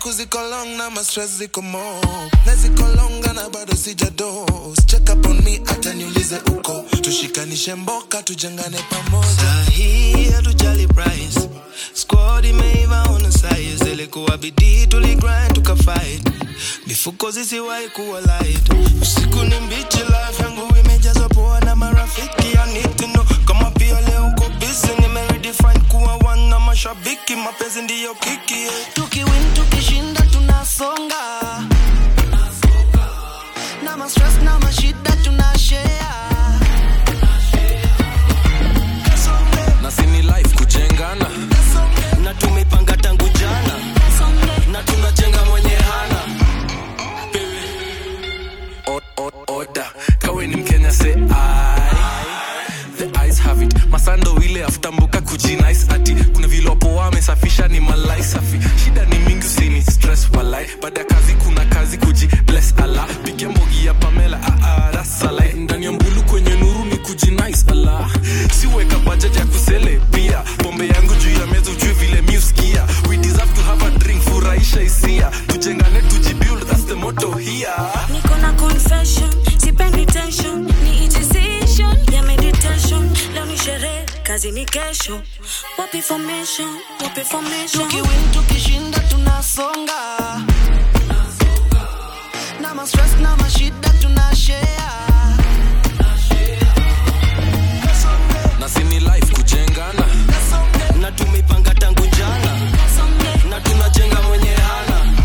siku ziko long na mastress ziko mo na ziko longa na bado sijados check up on me hata niulize uko tushikanishe mboka tujengane pamoja Sahi hatujali price squad imeiva on the size ilikuwa bidii tuligrind tukafight mifuko zisiwahi kuwa light usiku ni mbichi life yangu imejazwa poa na marafiki I need to know kama pia leo uko busy nimeredefine kuwa one na mashabiki mapenzi ndiyo kiki yeah. tukiwin tukishinda tunasonga na mastress na mashida tunashare na sini life kujengana na tumepanga tangu jana na tunajenga mwenye hana O- o- oda kawe ni mkenya se the eyes have it masando ile aftambuka kujinice ati kuna vilopo wamesafisha ni malai safi shida ni mingi usini stress walai baada ya kazi kuna kazi kuji bless ala pigia mbogi ya pamela aarasalai ndani ya mbulu kwenye nuru ni kujinice ala siweka budget ya kusele pia pombe yangu juu ya meza ujue vile miuskia we deserve to have a drink furahisha hisia tujengane tujibuild that's the motto here niko na confession sipendi tension ni decision ya meditation leo ni sherehe kazi ni kesho wapi formation wapi formation tukiwin tukishinda tunasonga na mastress na mashida tunashare na sini life kujengana na tumepanga tangu jana na tunajenga mwenye hana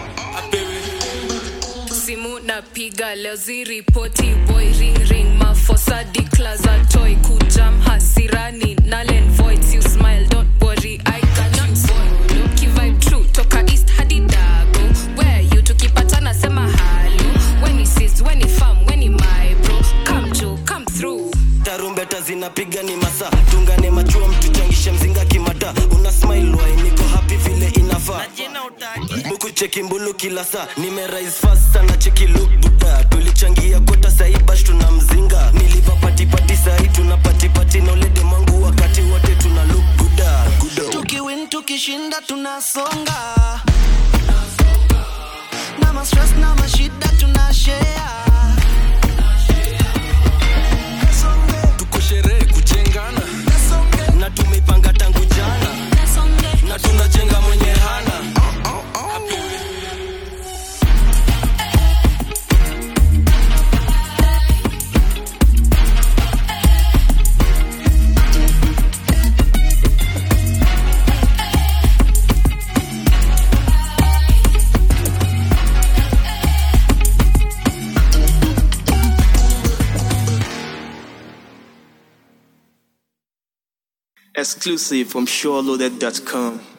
simu napiga leo ziripoti boy ring ring mafosa declaza toy kujam hasirani nalen voids you smile don't worry i cannot follow kivibe true toka east hadi dago where you tukipatana sema halo when he sees when he farm when he my bro come to come through tarumbeta zinapiga ni masa tungane machua mtuchangishe mzinga kimata una smile wai niko happy vile inafaa buku cheki mbulu kila saa nimerise fast sana cheki look buda tulichangia kota sahi bash tuna mzinga niliva patipati sahi tuna patipati na ulede mangu wakati wote tuna look buda tukiwin tukishinda tunasonga na mastress na mashida tunashare tuko sherehe kujengana na tumepanga tangu jana na tunajenga mwenye hana exclusive from SureLoaded.com.